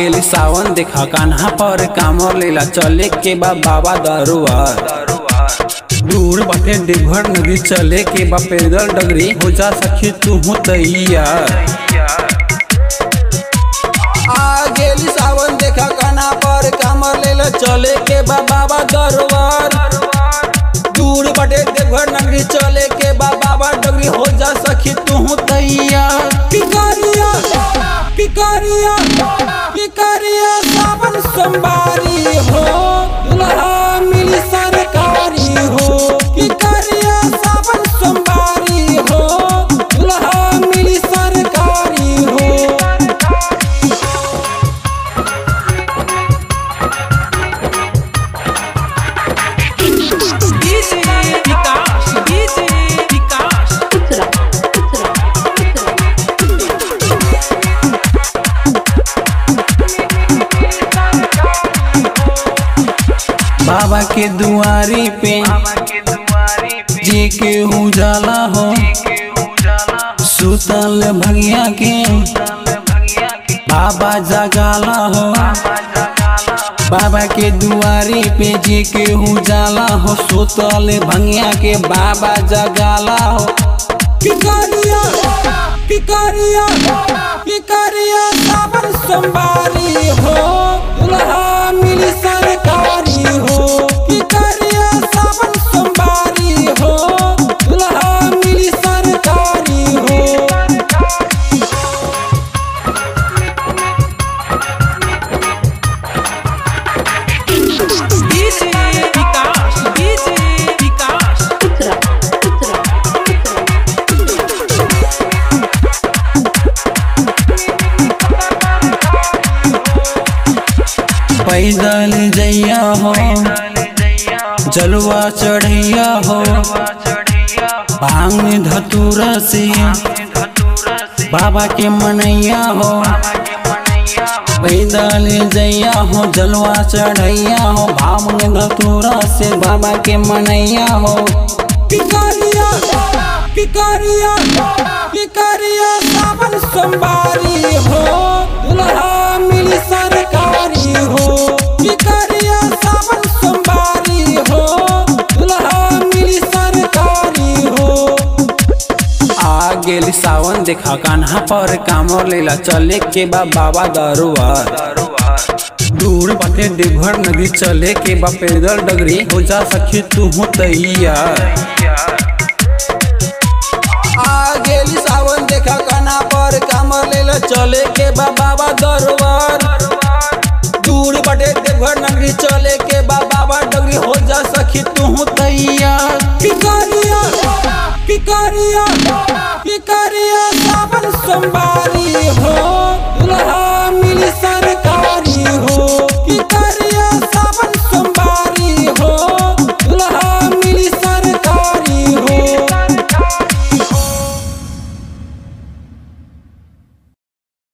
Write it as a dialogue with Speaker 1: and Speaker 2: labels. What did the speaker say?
Speaker 1: गेल सावन देखा कान्हा पर कामर लेला चले के बा बाबा दरुआर दूर बाटे देवघर नदी चले के बा पैदल डगरी हो जा सखी तू तैयार आ गेली सावन देखा कान्हा पर कामर लेला चले के बा बाबा दरबार दूर बटे देवघर नगरी चले के बा बाबा डगरी हो जा सखी तू तैयार पिकारिया पिकारिया पिकारिया सावन सोमवारी हो दुल्हा मिली सरकारी हो पिकारिया सावन सोमवारी हो दुल्हा मिली सरकारी हो
Speaker 2: DJ Vikas, DJ Vikas,
Speaker 3: Putra, putra, putra.
Speaker 1: बाबा के दुआरी पे जी के उजाला हो सुतल भगिया के बाबा जगाला हो बाबा के दुआरी पे जी के उजाला हो सुतल भंगिया के बाबा जगाला हो पिकारिया पिकारिया पिकारिया सावन सोमवारी हो दुल्हा मिली सरकारी हो पिकारिया सावन सोमवारी हो दुल्हा मिली सरकारी हो
Speaker 2: DJ Vikas, DJ Vikas,
Speaker 3: Putra, putra, putra.
Speaker 1: पैदल जैया हो जलवा चढ़ैया हो भांग धतूरा से बाबा के मनैया हो पैदल जैया हो जलवा चढ़ैया हो भांग धतूरा से बाबा के मनैया हो पिकारिया पिकारिया पिकारिया सावन सोमवारी हो दुल्हा मिली सरकारी हो पिकारिया सावन सोमवारी हो दुल्हा मिली सरकारी हो आ गेल सावन देखा कान्हा पर कामर लेला चले के बा बाबा दरुआर दूर बाटे देवघर नदी चले के बा पैदल डगरी हो जा सखी तू तैयार आ गेली सावन देखा कान्हा पर कामर लेला चले के बा बाबा दरबार दूर बाटे देवघर नगरी चले के बा बाबा डगरी हो जा सखी तू तैयार पिकारिया पिकारिया